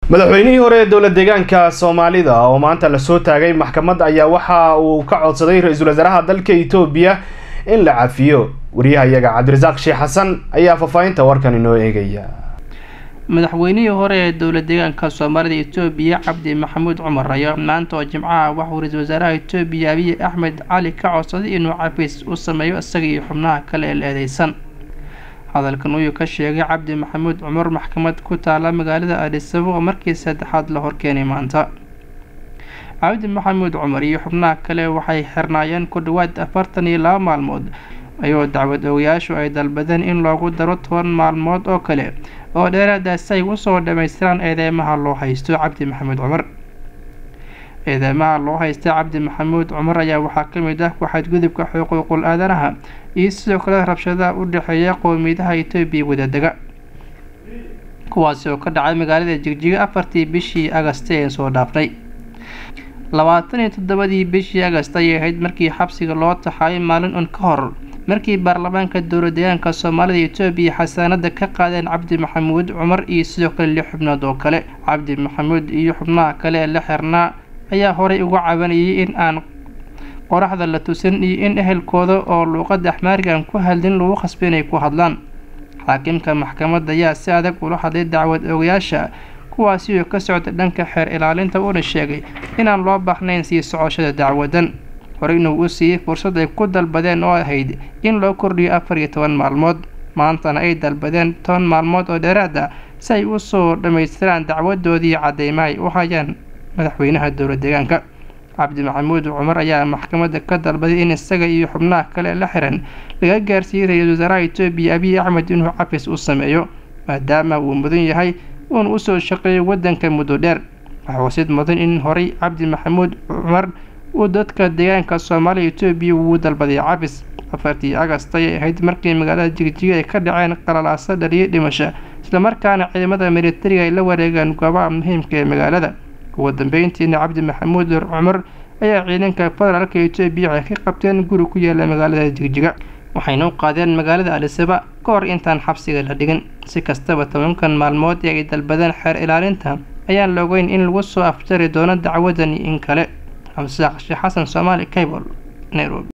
madaxweynihii hore ee dowlad deegaanka soomaalida oo maanta lasoo taagay maxkamad ayaa waxa uu ka codsaday ra-iisul wasaaraha dalka etoobiya in la cafiyo wariyahayaga cabdirasaaq sheekh xasan ayaa faahfaahinta warkan inoo eegaya madaxweynihii hore ee dowlad deegaanka soomaalida etoobiya cabdi maxamuud cumar ayaa maanta oo jimcaha waxuu ra-iisul wasaaraha etoobiya abiy axmed cali ka codsaday inuu cafis u sameeyo isaga iyo xubnaha kale ee la eedeysan hadalkan uyuu ka sheegay cabdi maxamuud cumar maxkamad ku taala magaalada aadisabo oo markii saddexaad la horkeenay maanta cabdi maxamuud cumar iyo xubnaha kale waxay xirnaayeen ku dhawaad afartan iyo laba maalmood ayuu dacwad ogayaashu ay dalbadeen in loogu daro toban maalmood oo kale oo dheeraadaasi ay usoo dhammaystiraan eedeymaha loo haysto cabdi maxamuud cumar eedeymaha loo haysta cabdi maxamuud cumar ayaa waxaa ka mid ah ku-xadgudubka xuquuqul aadanaha iyo sidoo kale rabshadaha u dhexeeya qowmiyadaha etoobiya wadadega kuwaasi oo ka dhacay magaalada jigjiga afartii bishii agast ee soo dhaafnay labaatan iyo toddobadii bishii agast ayay ahayd markii xabsiga loo taxaayay maalin un ka hor markii baarlamaanka dowlad deegaanka soomaalida etoobiya xasaanada ka qaadeen cabdi maxamuud cumar iyo sidoo kale lix xubnood oo kale cabdi maxamuud iyo xubnaha kale ee la xirnaa ayaa horey uga cabanayay in aan qoraxda la tusin iyo in ehelkooda oo luuqada axmaariga aan ku hadlin lagu khasba inay ku hadlaan xaakimka maxkamadda ayaa si adag ula hadlay dacwad ogayaasha kuwaasi oo ka socda dhanka xeer ilaalinta uuna sheegay inaan loo baahnayn sii socoshada dacwadan hore inuu u siiyey fursad ay ku dalbadeen oo ahayd in loo kordhiyo afar iyo toban maalmood maantana ay dalbadeen toban maalmood oo dheeraad ah si ay usoo dhammaystiraan dacwadoodii cadeyma ay u hayaan madaxweynaha dowlad deegaanka cabdi maxamuud cumar ayaa maxkamadda ka dalbaday in isaga iyo xubnaha kale la xiran laga gaarsiiyey ra-iisul wasaaraha etoobiya abiy axmed inuu cafis u sameeyo maadaama uu mudan yahay uuna usoo shaqeeyo waddanka muddo dheer waxaa wasid mudan in horey cabdi maxamuud cumar uu dadka deegaanka soomaaliya etoobiya ugu dalbaday cafis afartii agast ayay ahayd markii magaalada jigjiga ay ka dhaceen qalalaasa dhaliyay dhimasho islamarkaana ciidamada militariga ay la wareegaan goobaha muhiimka ee magaalada ugu dambeyntiina cabdi maxamuud cumar ayaa ciidanka federaalka etoobiya waxay ka qabteen guri ku yaala magaalada jigjiga waxayna u qaadeen magaalada alisaba ka hor intaan xabsiga la dhigin si kastaba tobankan maalmood ee ay dalbadeen xeer ilaalinta ayaan la ogeyn in lagu soo afjari doono dacwadani in kale xamsaaq sheekh xasan soomaali cable nairobi